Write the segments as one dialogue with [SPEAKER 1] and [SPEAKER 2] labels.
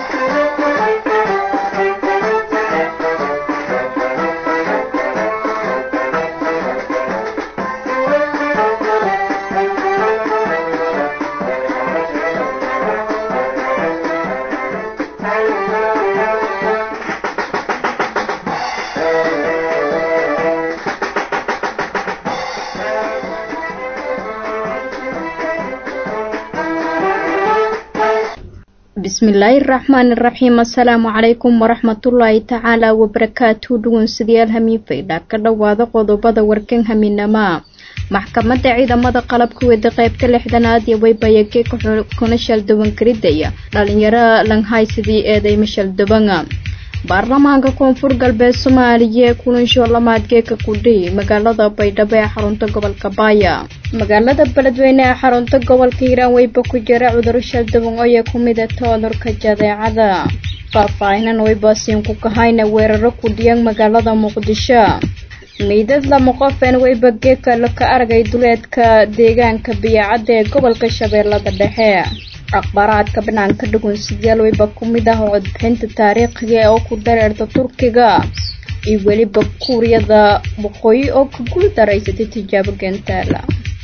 [SPEAKER 1] bismillaahi raxmaani raxiim assalaamu calaykum waraxmatullaahi tacaala wabarakaatu dhugunsidayaal hamiinfaydha ka dhowaada qodobada warkan haminama maxkamadda ciidamada qalabka wada qaybta lixdanaad iyo waybayake kuna shaldawan karidaya dhalinyaro langhaysidii eedeyma shaldabanga baarlamaanka koonfur galbeed soomaaliya kulansho lamaadgeeka kudhi magaalada baydhabo ee xarunta gobolka baaya magaalada beledweyne ee xarunta gobolka hiiraan weyba ku jira cuduro shaldawan oye ku midata cudurka jadeecada faahfaahinan weybaasiin ku kahayna weeraro ku dhiyan magaalada muqdisho meydad lama qofeen weyba geeka ka aragay duleedka deegaanka biyacadda ee gobolka shabeellada dhexe akhbaaraadka banaanka dhugunsidayaal weyba ku mid ah codbixinta taariikhiga oo ku dareerta turkiga iyo weliba kuuriyada waqooyi oo ka guul daraysatay tijaabo gentaala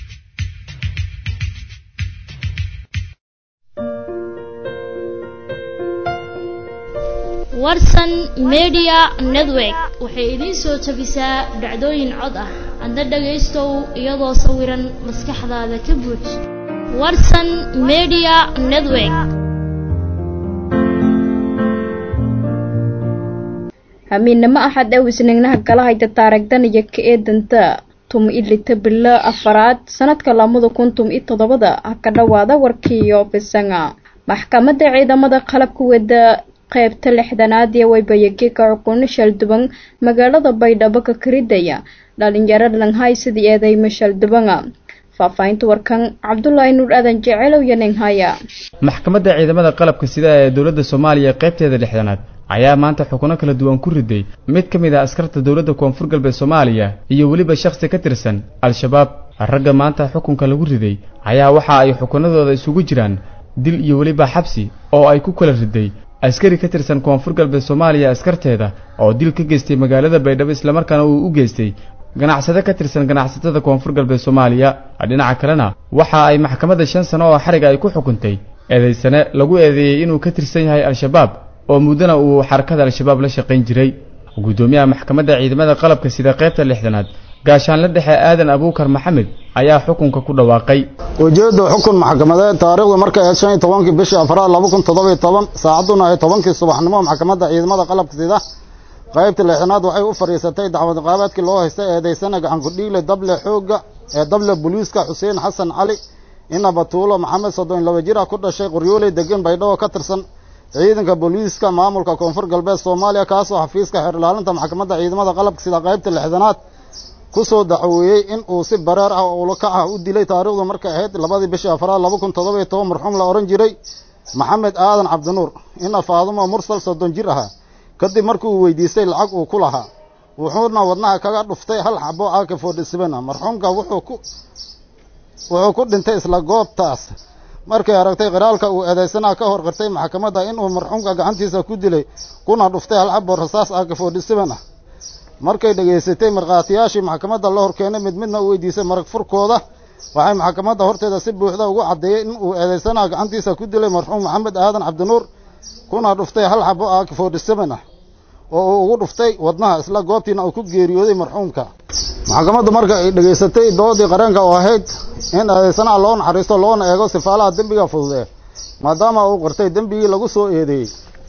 [SPEAKER 2] warsan media network waxay idiin soo jabisaa dhacdooyin cod ah adna dhagaystow iyadoo sawiran maskaxdaada ka buuj warsan media network
[SPEAKER 1] hamiinamo axad ee wisnignaha kala hayta taaragdan iyo ka eedanta tum ilita bilo afaraad sanadka lamada kun tum iyo toddobada ha ka dhowaada warkiiyo bisanga maxkamadda ciidamada qalabka wada qaybta lixdanaad ee waybayageka cuquno shalduban magaalada baydhabo ka karidaya dhalinyaro langhaysidii eedeyma shaldubanga faahfaahinta warkan cabdulaahi nuur aadan jecelow iyo ninghaya
[SPEAKER 3] maxkamadda ciidamada qalabka sida ee dowladda soomaaliya qaybteeda lixdanaad ayaa maanta xukuno kala duwan ku riday mid ka mid ah askarta dowladda koonfur galbeed soomaaliya iyo weliba shakhsi ka tirsan al-shabaab ragga maanta xukunka lagu riday ayaa waxa ay xukunadooda isugu jiraan dil iyo weliba xabsi oo ay ku kala riday askari ka tirsan koonfur galbeed soomaaliya askarteeda oo dil ka geystay magaalada baydhabo islamarkaana uu u geystay ganacsade ka tirsan ganacsatada koonfur galbeed soomaaliya dhinaca kalena waxa ay maxkamadda shan sano oo xariga ay ku xukuntay eedaysane lagu eedeeyey inuu ka tirsan yahay al-shabaab oo muddana uu xarakada al-shabaab la shaqayn jiray guddoomiyaha maxkamadda ciidamada qalabka sida qaybta lixdanaad gaashaanla dhexe aadan abuukar maxamed ayaa xukunka ku dhawaaqay
[SPEAKER 4] ujeedda xukun maxkamadeed taariikhdu markay ahayd shan iyo tobankii bishii afraad laba kun toddobiyo toban saacadduna ay tobankii subaxnimo maxkamadda ciidamada qalabka sida qaybta lixdanaad waxay u fadhiisatay dacwad qaabaadkii loo haystay eedaysana gacankudhiigle dable xoogga ee dable booliiska xuseen xasan cali ina batuulo maxamed soddon laba jir ah ku dhashay qoryooley degan baydhabo ka tirsan ciidanka booliiska maamulka koonfur galbeed soomaaliya kaasoo xafiiska xeer ilaalinta maxkamadda ciidamada qalabka sida qaybta lixdanaad ku soo dacweeyey in uu si bareer ah oo ulakac ah u dilay taariikhdu markay ahayd labadii bishii afraad laba kun toddobiyo toban marxuum la odhan jiray maxamed aadan cabdinuur ina faadumo mursal soddon jir ahaa kadib markii uu weydiistay lacag uu ku lahaa wuxuuna wadnaha kaga dhuftay hal xabo aaka forty seven ah marxuumka wuxuu ku wuxuu ku dhintay isla goobtaas markay aragtay qiraalka uu eedaysanaha ka hor qirtay maxkamadda inuu marxuumka gacantiisa ku dilay kuna dhuftay hal xabo rasaas aaka forty seven ah markay dhegaysatay markhaatiyaashii maxkamadda la hor keenay mid midna u weydiisay marag furkooda waxay maxkamadda horteeda si buuxda ugu caddeeyey in uu eedaysanaha gacantiisa ku dilay marxuum maxamed aadan cabdinuur kuna dhuftay hal xabo aaka forty seven ah oo uu ugu dhuftay wadnaha isla goobtiina uu ku geeriyooday marxuumka maxkamaddu marka ay dhegaysatay doodii qareenka oo ahayd in eedaysanaha loo naxariisto loona eego sifaalaha dembiga fududee maadaama uu qirtay dembigii lagu soo eedeeyey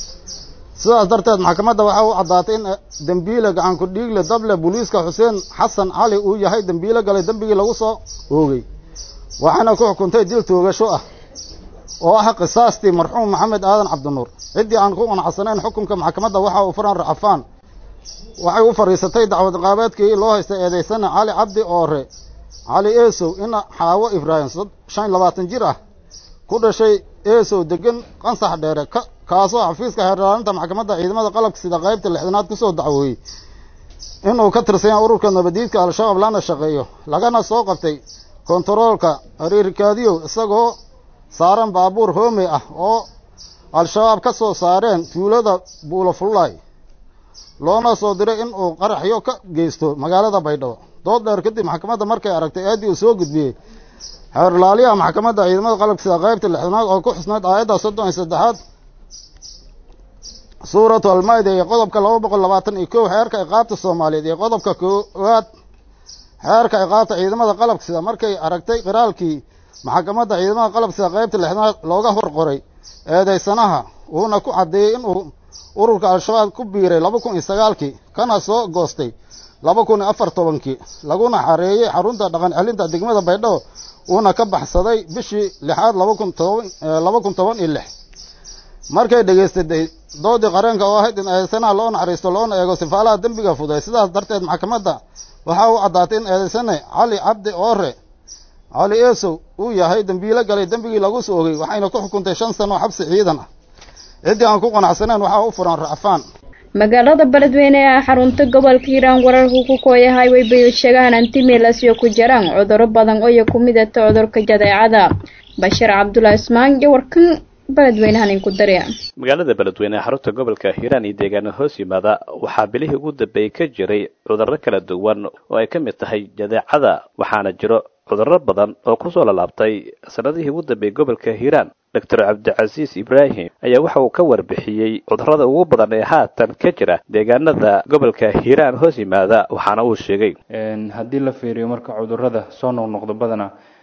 [SPEAKER 4] sidaas darteed maxkamadda waxaa u caddaatay in dembiile gacanku dhiigle dable booliiska xuseen xasan cali uu yahay dembiile galay dembigii lagu soo oogay waxaana ku xukuntay dil toogasho ah oo ah qisaastii marxuum maxamed aadan cabdinuur ciddii aan ku qanacsanayn xukunka maxkamadda waxa uu furan racafaan waxay u fadhiisatay dacwad qaabeedkii loo haystay eedaysana cali cabdi oore cali eesow ina xaawo ibraahim shan iyo labaatan jir ah ku dhashay eesow degan qansax dheere ka kaasoo xafiiska xeerlaalinta maxkamadda ciidamada qalabka sida qaybta lixdanaad kusoo dacwooyey inuu ka tirsan yahay ururka nabadiidka al-shabaab lana shaqeeyo lagana soo qabtay kontaroolka ariirkaadiyow isagoo saaran baabuur hoomey ah oo al-shabaab ka soo saareen tuulada buulafullaay loona soo diray in uu qaraxyo ka geysto magaalada baydhabo dood dheer kadib maxkamadda markay aragtay eeddii uu soo gudbiyey xeerlaaliyaha maxkamadda ciidamada qalabka sida qaybta lixdanaad oo ku xusnayd aayadda soddon iyo saddexaad suuratu almayda iyo qodobka laba boqol labaatan iyo kow xeerka iqaabta soomaaliyeed iyo qodobka koowaad xeerka iqaabta ciidamada qalabka sida markay aragtay qiraalkii maxkamadda ciidamada qalabka sida qaybta lixdanaad looga hor qoray eedeysanaha wuuna ku caddeeyey inuu ururka al-shabaab ku biiray laba kun iyo sagaalkii kana soo goostay laba kun iyo afar tobankii laguna xareeyey xarunta dhaqan celinta degmada baydhabo uuna ka baxsaday bishii lixaad laba kun toban laba kun toban iyo lix markay dhegaysatay doodii qareenka oo ahayd in eedeysanaha loo naxariisto loona eego sifaalaha dembiga fuday sidaas darteed maxkamadda waxaa u caddaatay in eedeysane cali cabdi oore cali eesow uu yahay dembiilo galay dembigii lagu soo ogey waxayna ku xukuntay shan sano oo xabsi ciidan ah ciddii aan ku qanacsaneyn waxaa u furan racfaan
[SPEAKER 1] magaalada beledweyne ee xarunta gobolka hiiraan wararku ku kooyahay way bayosheegaan antimilasyo ku jiraan cuduro badan oo ku midata cudurka jadeecada bashiir cabdulaahi ismaan iyo warkan beledweynahan inku darya
[SPEAKER 5] magaalada beledweyne ee xarunta gobolka hiiraan iyo deegaano hoos yimaada waxaa bilihii ugu dambeeyey ka jiray cudurro kala duwan oo ay ka mid tahay jadeecada waxaana jiro cudurro badan oo kusoo lalaabtay sanadihii ugu dambeeyey gobolka hiiraan doctor cabdicasiis ibraahim ayaa waxa uu ka warbixiyey cudurrada ugu badan ee haatan ka jira deegaanada gobolka hiiraan hoos yimaada waxaana uu sheegay
[SPEAKER 6] haddii la fiiriyo marka cudurrada soo noqnoqdo badana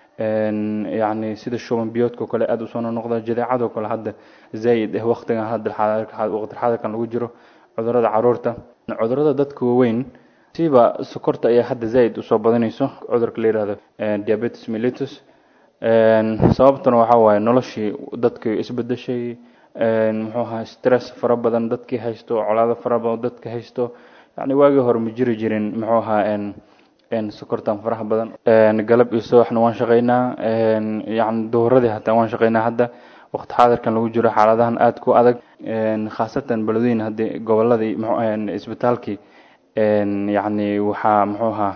[SPEAKER 6] yacni sida shuban biyoodka kale aada usoo noqnoqda jadeecadoo kale hadda zaa'id ah waqtigan hadda waqti xadarkan lagu jiro cudurrada caruurta cudurrada dadka waaweyn siba sokorta ayaa hadda zaa'id usoo badanayso cudurka la yihahdo diabetes mellitus sababtuna waxaa waaye noloshii dadkii isbedeshay muxuu ahaa stress fara badan dadkii haysto colaado fara badan dadka haysto yacni waagii hore ma jiri jirin muxuu ahaa sokortan faraha badan galab iyo subaxna waan shaqaynaa yani duhuradii hataa waan shaqaynaa hadda waqti xaadirkan lagu jiro xaaladahan aada ku adag khaasatan beledweyn haddii goboladii isbitaalkii yacni waxaa muxuu ahaa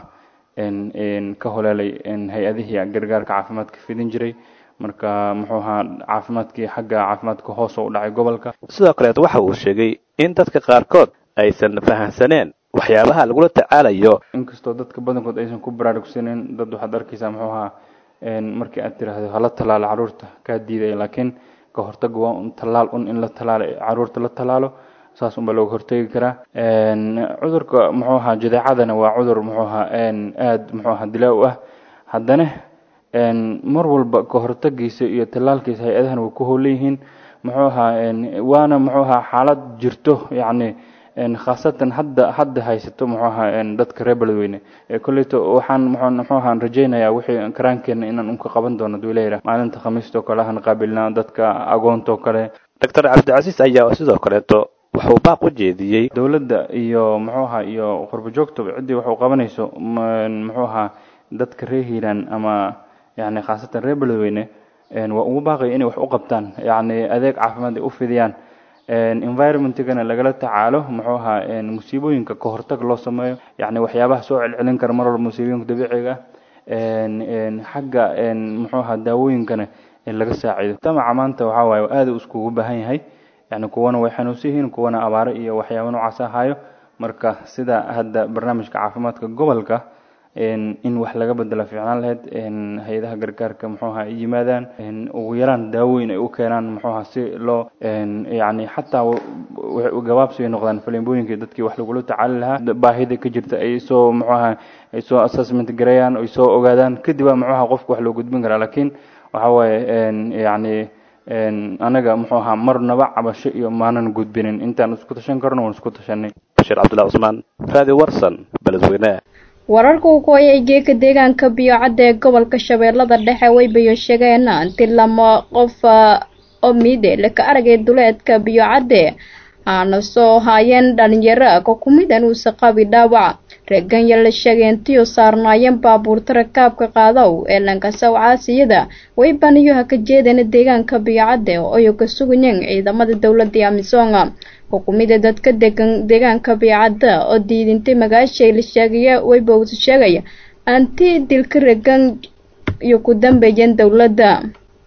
[SPEAKER 6] ka holeelay hay-adihii gargaarka caafimaadka fidin jiray marka muxuu ahaa caafimaadkii xagga caafimaadka hoos u dhacay gobolka
[SPEAKER 5] sidoo kaleet waxa uu sheegay in dadka qaarkood aysan fahamsaneen waxyaabaha lagula tacaalayo
[SPEAKER 6] inkastoo dadka badankood aysan ku baraarugsaneyn dad waxaad arkaysaa muxuu ahaa markii aad tiraahdo hala tallaalo caruurta kaa diidaya laakiin ka hortaga waa un tallaal un in la tallaalo caruurta la tallaalo saas unbaa looga hortegi karaa cudurka muxuu ahaa jadeecadana waa cudur muxuu ahaa aada muxuu ahaa dilaa u ah haddana mar walba ka hortagiisa iyo tallaalkiisa hay-adahan way ku howlan yihiin muxuu ahaa waana muxuu ahaa xaalad jirto yacni khaasatan hadda hadda haysato muxuu ahaa dadka reer beledweyne kolleyto waxaan muxuu ahaan rajaynayaa wixii karaankeena inaan unka qaban doono duuleyra maalinta khamiistoo kale ahan qaabilnaa dadka agoontoo kale
[SPEAKER 5] doctor cabdicasiis ayaa sidoo kaleeto wuxuu baaq u jeediyey
[SPEAKER 6] dowladda iyo muxuu ahaa iyo qurbo joogtaba ciddii waxu qabanayso muxuu ahaa dadka reer hiiraan ama yani khaasatan reer beledweyne waa ugu baaqaya inay wax u qabtaan yacni adeeg caafimaad ay u fidiyaan environmentigana lagala tacaalo muxuu ahaa musiibooyinka ka hortag loo sameeyo yacni waxyaabaha soo celcelin kara mar walba musiibooyinka dabiiciga ah xagga muxuu ahaa daawooyinkana laga saacido tamaca maanta waxaa waaye aada u iskugu baahan yahay yani kuwana way xanuunsan yihiin kuwana abaaro iyo waxyaaba noocaas ahaayo marka sida hadda barnaamijka caafimaadka gobolka in wax laga bedela fiicnaan lahayd hay-adaha gargaarka muxuu ahaa ay yimaadaan ugu yaraan daawooyin ay u keenaan muxuu ahaa si loo yani xataa gabaabsi ay noqdaan faleembooyinkii dadkii wax lagula tacaali lahaa baahida ka jirta ay soo muxuu ahaa ay soo assessment gareeyaan ay soo ogaadaan kadib baa muxuu ahaa qofka wax loo gudbin karaa laakiin waxa waaye yani anaga muxuu ahaa marnaba cabasho iyo maanan gudbinin intaan isku tashan karno waan isku tashanay
[SPEAKER 5] bashiir cabdullahi cusmaan raadi warsan beledweyne
[SPEAKER 1] wararka uu ku hayay geeka deegaanka biyocadda ee gobolka shabeellada dhexe way bayo sheegeen inti lama qof oo miide laka aragay duleedka biyocadde aana soo haayeen dhalinyaro ka kumidan uusa qabi dhaawac reeganya la sheegay intiyo saarnaayeen baabuurta rakaabka qaadaw ee lankasaw caasiyada way baniyoha ka jeedeen deegaanka biyocadde oyo ka sugayeen ciidamada dowladda amisoonga xukumida dadka degan deegaanka biyocadda oo diidintay magaashay la sheegaya wayba sheegaya anti dilka regan iyo ku dambeeyeen dowladda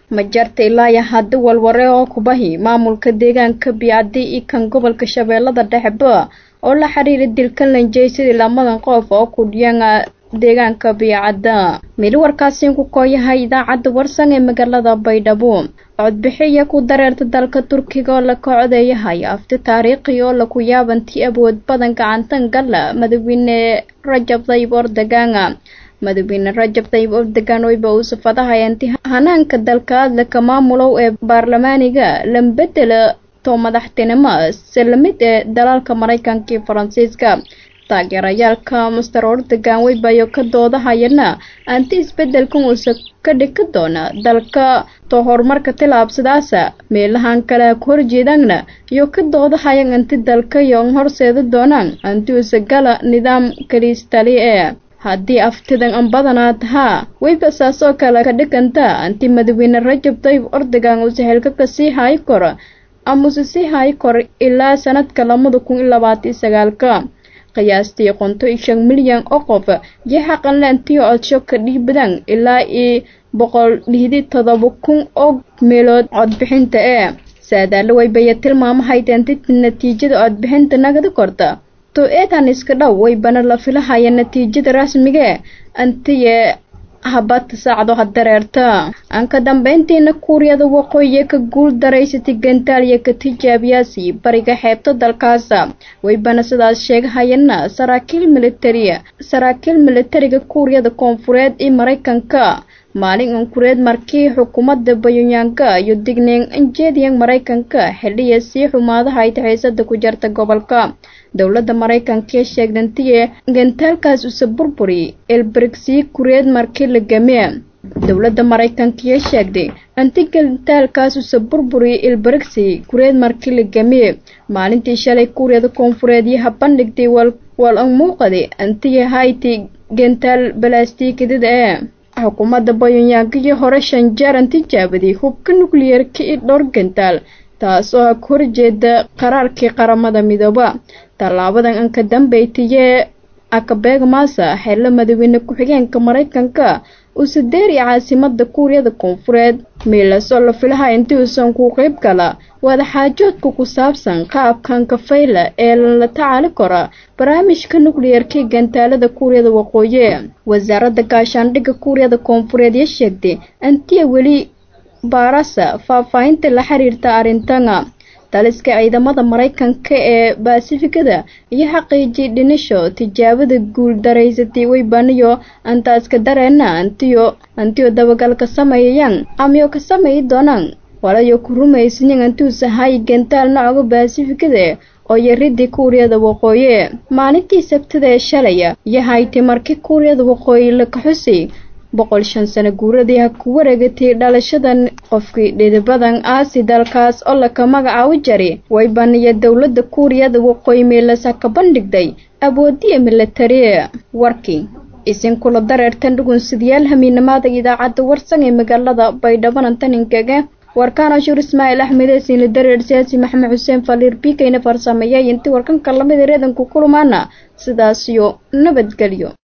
[SPEAKER 1] ma jarta ilaaya haddi walware oo kubahi maamulka deegaanka biicadi iyo kan gobolka shabeellada dhexeba oo la xiriira dilka lanjey sidii lamadan qof oo ku dhiyan deegaanka biicadda mili warkaasiin ku kooyahay idaacadda warsan ee magaalada baydhabo codbixiya ku dareerta dalka turkiga oo la kocdeeyahay afti taariikhi oo laku yaabantii awood badan gacantan gala madaxweyne rajab tayyib erdogan madaxweyne rajab tayyib erdogan oyba uu safadahayanti hanaanka dalka adlaka maamulow ee baarlamaaniga lambedela to madaxtinimo salamid ee dalalka maraykanka iyo faransiiska taageerayaalka master erdogan weybayo ka doodahayana anti isbedelkan uusa ka dhigi doona dalka to horumarka tilaabsadaasa meelahan kale ku horjeedaanna iyo ka doodahayan anti dalka iyo horseeda doonaan anti uusa gala nidaam kalistali ee haddii aftidan an badanaa tahaa weyba saasoo kale ka dhiganta anti madaxweyne rajab tayyib erdogan uusa helka kasii hayi karo amase sii hayi karo ilaa sanadka lamada kun iyo labaatan sagaalka qiyaastii qonto iyo shan milyan oo qof iyo xaqanlaantiyo codsho ka dhiibadaan ilaa iyo boqol lihdi todoba kun oo meelood codbixinta ee saadaalo weybaya tilmaamahaydenti natiijada codbixinta nagada korta to eedan iska dhow weybana la filahaya natiijada rasmigae antiye habata saacdo ha dareerta aan ka dambeyntiina kuuriyada waqooyi ka guul daraysatay gantaaliya ka tijaabiyaasi bariga xeebta dalkaasa weybana sidaas sheegahayana saraakiil militariya saraakiil militariga kuuriyada koonfureed iyo maraykanka maalin ankureed markii xukuumadda bayonyaanka iyo digneyn anjeediyan maraykanka xiliya sii xumaadaha ay taxaysada ku jarta gobolka dowladda maraykanka ee sheegdantiye gantaalkaas usa burburi elbergsii kureed markii la game dowladda maraykanka ee sheegday anti gantaalkaas usa burburi elbergsi kureed markii la game maalintii shalay kuuriyada koonfureed iyo habandhigtay wal an muuqaday antiye hayti gantaal balaastikadida ee xukuumadda bayonyaankiyo hore shan jeer an tijaabaday hubka nukliyeerka iyo dhowr gantaal taas oo ka horjeeda qaraarkii qaramada midooba tallaabadan an ka dambeytiyee akabeeg maasa xeello madaxweyne ku-xigeenka maraykanka uuse deeri caasimada kuuriyada koonfureed miilas oo la filaha intii uusan ku qeyb gala wadaxaajoodka ku saabsan qaabkan kafayla ee la tacaali kara barnaamijka nukliyeerkii gantaalada kuuriyada waqooyi wasaaradda gaashaandhigga kuuriyada koonfureed ee sheegtay antiya weli baarasa faahfaahinta la xiriirta arrintana taliska ciidamada maraykanka ee baasifikada iyo xaqiijiyay dhinisho tijaabada guul daraysatay weybaniyo antaaska dareena antiyo antiyo dabagalka sameeyayaan amiyo ka sameeyi doonaan walayo ku rumaysanin antuusa hayi gantaal nocoga baasifikada oo yaridii kuuriyada waqooyi maalintii sabtada ee shalaya iyo hayti markii kuuriyada waqooyi la kaxusay boqol shan sano guuradii ha ku wareegatay dhalashadan qofkii dhidibadan aasi dalkaas oo laka magacaabi jari waybaniyo dowladda kuuriyada waqooyi meelasa ka bandhigday awoodiya milatari warkii isinkula dareertan dhugunsidayaal hamiinamaada idaacadda warsan ee magaalada baydhabanan taninkaga warkaan ashuur ismaaciil axmed ee siinla dareer siyaasi maxamed xuseen faliir biikayna farsameeyay intii warkanka lamid reedanku kulumaana sidaasiyo nabadgelyo